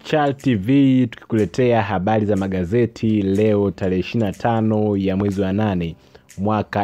Chal TV tukikuletea habari za magazeti leo tarehe 25 ya mwezi wa 8 mwaka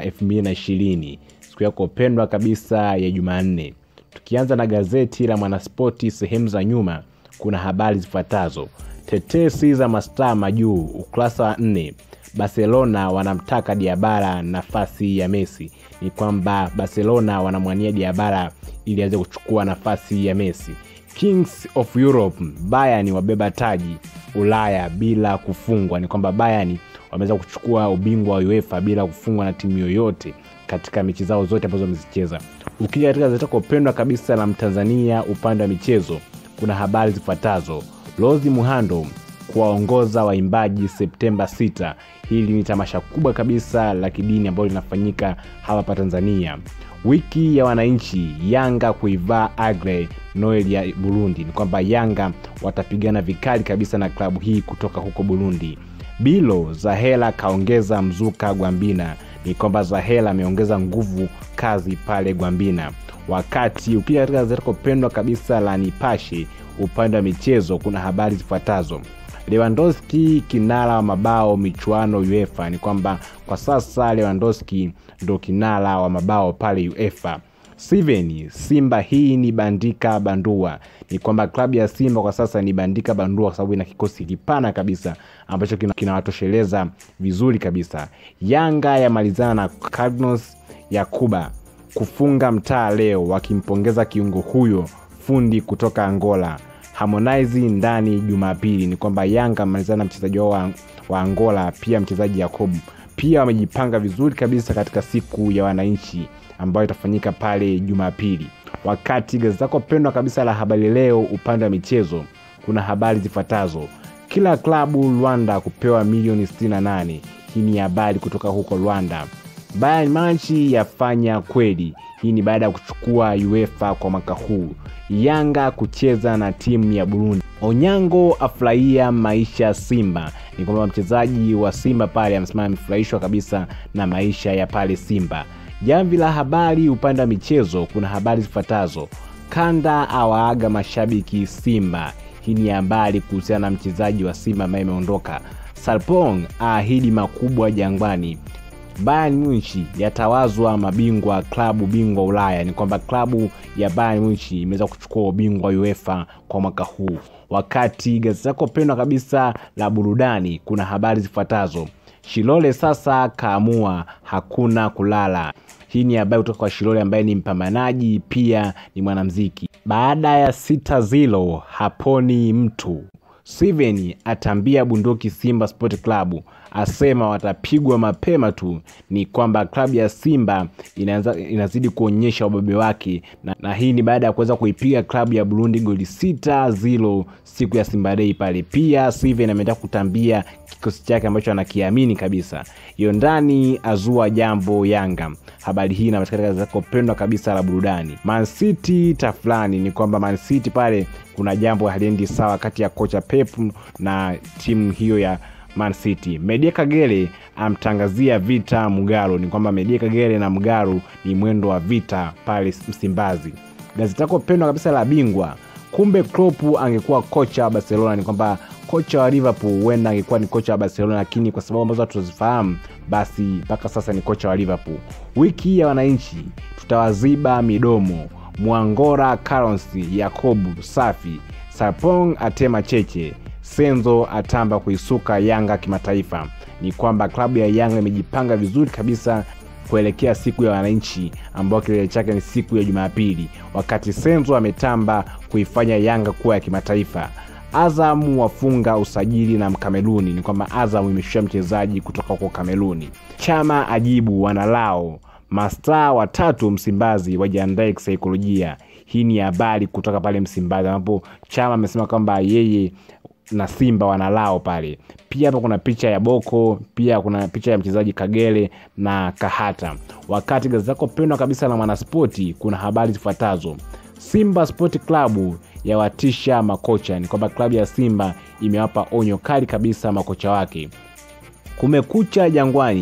2020 siku yako pendwa kabisa ya Jumanne. Tukianza na gazeti la Mwanaspoti sehemu za nyuma, kuna habari zifuatazo: tetesi za mastaa majuu, ukurasa wa nne. Barcelona wanamtaka Diabara nafasi ya Messi. Ni kwamba Barcelona wanamwania Diabara ili aweze kuchukua nafasi ya Messi. Kings of Europe, Bayern wabeba taji Ulaya bila kufungwa. Ni kwamba Bayern wameweza kuchukua ubingwa wa UEFA bila kufungwa na timu yoyote katika mechi zao zote ambazo wamezicheza. Ukija katika gazeti lako pendwa kabisa la Mtanzania upande wa michezo, kuna habari zifuatazo: Rozi Muhando kuwaongoza waimbaji Septemba 6. Hili ni tamasha kubwa kabisa la kidini ambalo linafanyika hapa pa Tanzania. Wiki ya wananchi, Yanga kuivaa Agre Noel ya Burundi. Ni kwamba Yanga watapigana vikali kabisa na klabu hii kutoka huko Burundi. Bilo Zahela kaongeza mzuka Gwambina. Ni kwamba Zahela ameongeza nguvu kazi pale Gwambina. Wakati ukija katika gazeti lako pendwa kabisa la Nipashe upande wa michezo, kuna habari zifuatazo Lewandowski kinara wa mabao michuano UEFA. Ni kwamba kwa sasa Lewandowski ndo kinara wa mabao pale UEFA. Steven, Simba hii ni bandika bandua. Ni kwamba klabu ya Simba kwa sasa ni bandika bandua kwa sababu ina kikosi kipana kabisa ambacho kinawatosheleza kina vizuri kabisa. Yanga yamalizana na Cardinals ya Kuba kufunga mtaa leo, wakimpongeza kiungo huyo fundi kutoka Angola. Harmonize ndani Jumapili. Ni kwamba Yanga amalizana na mchezaji wao wa, wa Angola, pia mchezaji Yakob pia wamejipanga vizuri kabisa katika siku ya wananchi ambayo itafanyika pale Jumapili. Wakati gazeti lako pendwa kabisa la Habari Leo upande wa michezo, kuna habari zifuatazo: kila klabu Rwanda kupewa milioni 68. Hii ni habari kutoka huko Rwanda. Bayern Munich yafanya kweli. Hii ni baada ya kuchukua UEFA kwa mwaka huu. Yanga kucheza na timu ya Burundi. Onyango afurahia maisha Simba. Ni kwamba mchezaji wa Simba pale amesema amefurahishwa kabisa na maisha ya pale Simba. Jamvi la habari upande wa michezo, kuna habari zifuatazo: Kanda awaaga mashabiki Simba. Hii ni habari kuhusiana na mchezaji wa Simba ambaye imeondoka. Sarpong aahidi makubwa Jangwani. Bayern Munich yatawazwa mabingwa klabu bingwa Ulaya. Ni kwamba klabu ya Bayern Munich imeweza kuchukua ubingwa wa UEFA kwa mwaka huu. Wakati gazeti lako pendwa kabisa la burudani, kuna habari zifuatazo: Shilole sasa kaamua hakuna kulala. Hii ni habari kutoka kwa Shilole ambaye ni mpambanaji pia ni mwanamziki. Baada ya sita zilo haponi mtu. Steven atambia bunduki Simba Sport Club, asema watapigwa mapema tu. Ni kwamba klabu ya Simba inaanza, inazidi kuonyesha ubabe wake na, na hii ni baada ya kuweza kuipiga klabu ya Burundi goli sita zilo siku ya Simba Day pale. Pia Steven ameenda kutambia kikosi chake ambacho anakiamini kabisa. Hiyo ndani azua jambo Yanga. Habari hii inapatikana katika zako pendwa kabisa la burudani. Man City tafulani, ni kwamba Man City pale kuna jambo haliendi sawa kati ya kocha Pep na timu hiyo ya Man City. Media Kagere amtangazia vita Mugaro. Ni kwamba Media Kagere na Mugaro ni mwendo wa vita pale Msimbazi. Gazeti lako pendwa kabisa la Bingwa, kumbe Klopp angekuwa kocha wa Barcelona. Ni kwamba kocha wa Liverpool huenda angekuwa ni kocha wa Barcelona, lakini kwa sababu ambazo hatuzifahamu, basi mpaka sasa ni kocha wa Liverpool. Wiki ya wananchi, tutawaziba midomo. Mwangora Karonsi Yakobu safi. Sarpong atema cheche. Senzo atamba kuisuka Yanga kimataifa. Ni kwamba klabu ya Yanga imejipanga vizuri kabisa kuelekea siku ya wananchi ambao kilele chake ni siku ya Jumapili, wakati Senzo ametamba kuifanya Yanga kuwa ya kimataifa. Azam wafunga usajili na Mkameruni. Ni kwamba Azam imeshusha mchezaji kutoka huko Kameruni. Chama ajibu wanalao mastaa watatu Msimbazi wajiandae kisaikolojia. Hii ni habari kutoka pale Msimbazi ambapo Chama amesema kwamba yeye na Simba wanalao pale. Pia hapa kuna picha ya Boko, pia kuna picha ya mchezaji Kagere na Kahata. Wakati gazeti lako pendwa kabisa la Mwanaspoti kuna habari zifuatazo: Simba Sport Club yawatisha makocha. Ni kwamba klabu ya Simba imewapa onyo kali kabisa makocha wake. Kumekucha Jangwani,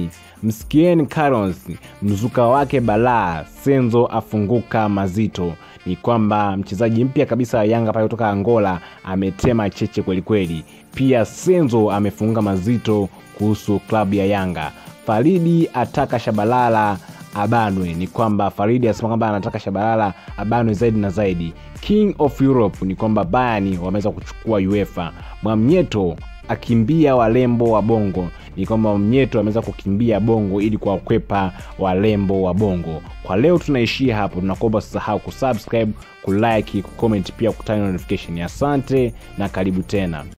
msikieni Carlos mzuka wake balaa, Senzo afunguka mazito. Ni kwamba mchezaji mpya kabisa wa Yanga pale kutoka Angola ametema cheche kwelikweli. Pia Senzo amefunguka mazito kuhusu klabu ya Yanga. Faridi ataka Shabalala abanwe. Ni kwamba Faridi anasema kwamba anataka Shabalala abanwe zaidi na zaidi. King of Europe ni kwamba Bayern wameweza kuchukua UEFA. Mwamnyeto akimbia walembo wa Bongo ni kwamba Mnyeto ameweza kukimbia Bongo ili kuwakwepa walembo wa Bongo. Kwa leo tunaishia hapo, tunakuomba usisahau kusubscribe, kulike, kucomment pia kutana notification. Asante na karibu tena.